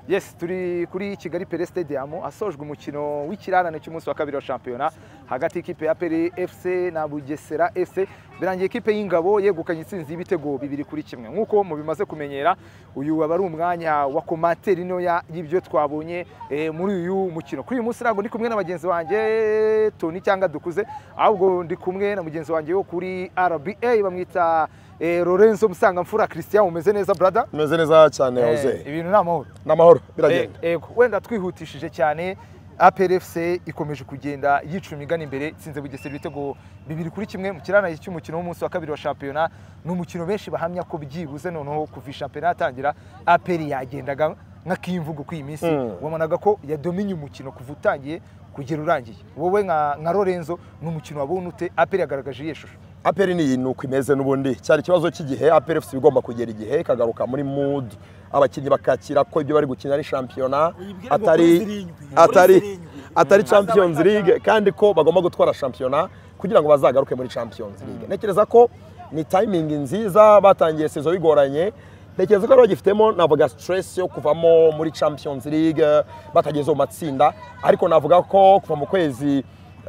yes turi kuri kigali pere stadium asojwe umukino w'ikirarane cy'umunsi wa kabiri wa shampiyona hagati y'ikipe ya pere fc na bugesera fc birangiye ikipe y'ingabo yegukanye intsinzi y'ibitego bibiri kuri kimwe nk'uko mubimaze kumenyera uyu aba ari umwanya wa komateri ntoya y'ibyo twabonye eh, muri uyu mukino kuri uyu munsi ntabwo ndi kumwe na bagenzi banjye toni cyangwa dukuze ahubwo ndi kumwe na mugenzi wanjye wo kuri rba bamwita eh, lorenzo musangamfura christian umeze neza brada umeze neza cyane Eh, hoze ibintu ni amahoro n'amahoro Eh, biragenda Ego wenda twihutishije cyane APRFC ikomeje kugenda yica imigani imbere itsinze Bugesera ibitego bibiri kuri kimwe mu kirana cy'umukino w'umunsi wa kabiri wa shampiyona ni umukino benshi bahamya ko byibuze noneho kuva iyi shampiyona yatangira APR yagendaga nk'akimvugo kuri iyi minsi Mm. wabonaga ko yadominye umukino kuva utangiye kugera urangiye wowe nka nka Lorenzo ni umukino wabonye ute APR yagaragaje iyihe shusho aperi ni iyi ni uko imeze n'ubundi cyari ikibazo cy'igihe aperi efuse igomba kugera igihe ikagaruka muri mudu abakinnyi bakakira ko ibyo bari gukina ari shampiyona Uyibwire ngo kuri atari zirindwi. Kuri atari zirindwi. atari champions league kandi ko bagomba gutwara shampiyona kugira ngo bazagaruke muri champions league ntekereza ko ni timingi nziza batangiye sezo bigoranye ntekereza ko bari bagifitemo navuga stress yo kuvamo muri champions league batageze mu matsinda ariko navuga ko kuva mu kwezi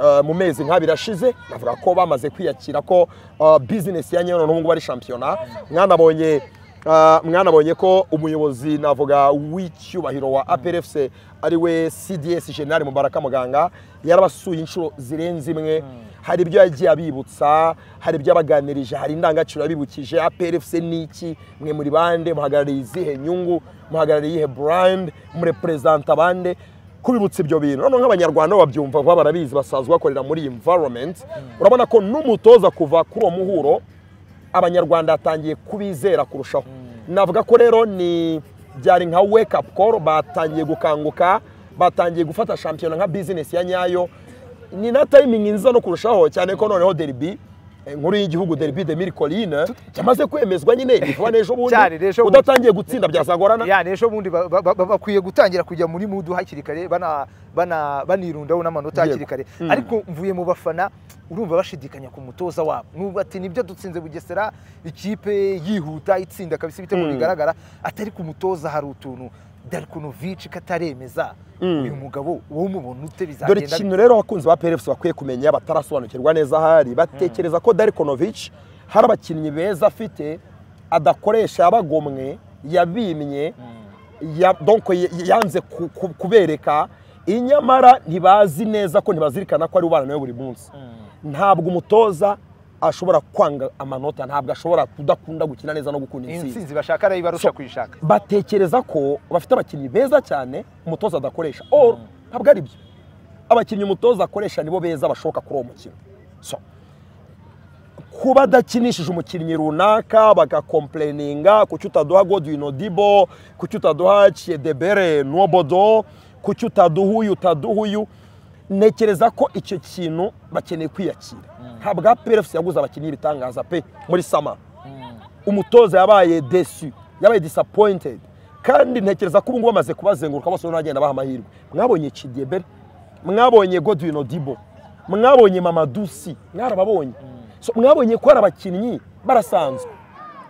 eh, mu mezi nk'abiri ashize navuga ko bamaze kwiyakira ko eh, business ya nyayo n'ubu ngubu ari shampiyona mwanabonye Ah, mwanabonye ko umuyobozi navuga w'icyubahiro wa APRFC ari we CDS General Mubaraka Muganga yarabasuye inshuro zirenze imwe hari ibyo yagiye abibutsa hari ibyo abaganirije hari indangagaciro yabibukije APRFC ni iki mwe muri bande muhagarariye izihe nyungu muhagarariye iyihe brand murepresenta bande kubibutsa ibyo bintu noneho nk'abanyarwanda babyumva vuba barabizi basanzwe bakorera muri iyi environment urabona ko n'umutoza kuva kuri uwo muhuro abanyarwanda batangiye kubizera kurushaho navuga ko rero ni byari nka wake up call batangiye gukanguka batangiye gufata shampiyona nka bizinesi ya nyayo ni na tayimingi nziza no kurushaho cyane ko noneho deribi eh, inkuru y'igihugu deribi de miri korine yamaze kwemezwa nyine ntivuba n'ejo bundi Cyari n'ejo bundi. udatangiye gutsinda byazagorana ya n'ejo bundi ba- ba- ba- bakwiye gutangira kujya muri mudu hakiri kare bana- bana- banirundaho n'amanota Yego. hakiri kare Mm. ariko mvuye mu bafana urumva bashidikanya ku mutoza wabo n'ubwo ati nibyo dutsinze bugesera ikipe yihuta itsinda kabisa ibitego Mm. bigaragara atari ku mutoza hari utuntu darikonovici kataremeza Mm. uyu mugabo wowe umubona ute dore bizagenda ikintu rero abakunzi ba PRFC bakwiye kumenya batarasobanukirwa neza ahari batekereza ko Darikonovic hari abakinnyi beza afite adakoresha yabagomwe yabimye ya, donc y- yanze ku, ku, kubereka inyamara ntibazi neza ko ntibazirikana ko ari ubana nawe buri munsi ntabwo umutoza ashobora kwanga amanota ntabwo ashobora kudakunda gukina neza no gukunda iyi intsinzi nsinzi bashaka arayibarusha kuyishaka batekereza ko bafite abakinnyi beza cyane umutoza adakoresha or ntabwo ari byo abakinnyi umutoza akoresha nibo beza bashoboka kuri uwo mukino so kuba adakinishije umukinnyi runaka bagakomplayininga kuki utaduha godwin odibo kuki utaduha chiedebere nobodo kuki utaduha uyu utaduha uyu ntekereza ko icyo kintu bakeneye kwiyakira ntabwo aperefusi yaguze abakinnyi b'ibitangaza pe muri sama umutoza yabaye desu yabaye disappointed kandi ntekereza ko ubu ngubu bamaze kubazenguruka bose urabona bagenda baha amahirwe mwabonye Chidiebere mwabonye godwin odibo mwabonye mamadusi mwarababonye so mwabonye ko hari abakinnyi barasanzwe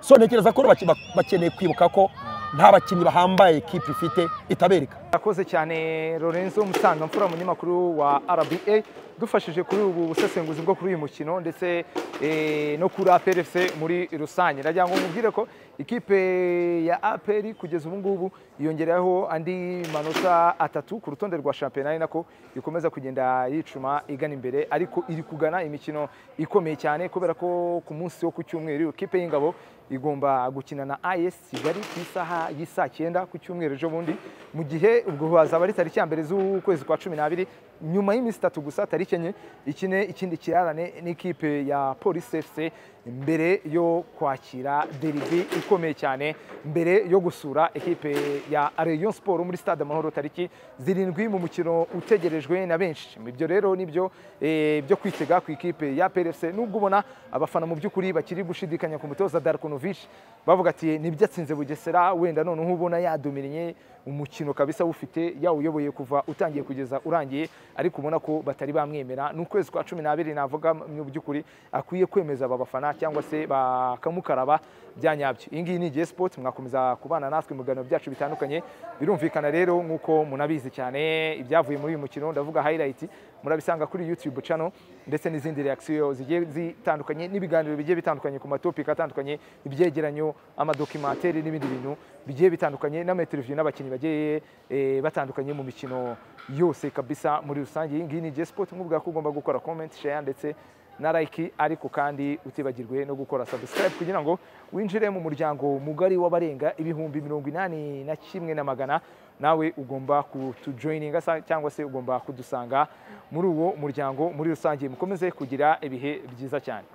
so ntekereza ko rero bake- bakeneye kwibuka ko nta bakinnyi bahambaye ikipe ifite itabereka Akoze cyane Lorenzo Musangamfura umunyamakuru wa RBA dufashije kuri ubu busesenguzi bwo kuri uyu mukino ndetse eh, no kuri APR FC muri rusange ndagira ngo mubwire ko ikipe ya APR kugeza ubu ngubu yongeraho andi manota atatu ku rutonde rwa shampiyona ari nako ikomeza kugenda yicuma igana imbere ariko iri kugana imikino ikomeye cyane kubera ko ku munsi wo ku cyumweru ikipe y'ingabo igomba gukina na AS Kigali ku isaha y'isaa cyenda ku cyumweru ejo bundi mu gihe ubwo hazaba ari tariki ya mbere z'ukwezi kwa cumi n'abiri nyuma y'iminsi itatu gusa tariki enye ikine ikindi kirarane n'ikipe ya polisi fc mbere yo kwakira deribi ikomeye cyane mbere yo gusura ekipe ya Rayon Sport muri stade amahoro tariki zirindwi mu mukino utegerejwe na benshi ibyo rero nibyo eh, byo kwitega ku ikipe ya PRFC nubwo ubona abafana mu by'ukuri bakiri gushidikanya ku mutoza Darkonovic bavuga ati nibyo atsinze Bugesera wenda noneho ubona yadominye umukino kabisa awufite yawuyoboye kuva utangiye kugeza urangiye ariko ubona ko batari bamwemera ni ukwezi kwa cumi n'abiri navuga mu by'ukuri akwiye kwemeza aba bafana cyangwa se bakamukaraba bya nyabyo iyi ngiyi ni Jay Sport mwakomeza kubana natwe mu biganiro byacu bitandukanye birumvikana rero nk'uko munabizi cyane ibyavuye muri uyu mukino ndavuga highlight murabisanga kuri YouTube channel ndetse n'izindi reaction zigiye zitandukanye n'ibiganiro bigiye bitandukanye ku matopika atandukanye ibyegeranyo amadokimateri n'ibindi bintu bigiye bitandukanye n'amateleviziyo n'abakinnyi bagiye eh, batandukanye mu mikino yose kabisa muri rusange iyi ngiyi ni Jay Sport nkubwira ko ugomba gukora comment share ndetse na like ariko kandi utibagirwe no gukora subscribe kugira ngo winjire mu muryango mugari w'abarenga ibihumbi mirongo inani na kimwe na magana nawe ugomba kutujoyininga sa- cyangwa se ugomba kudusanga muri uwo muryango muri rusange mukomeze kugira ibihe byiza cyane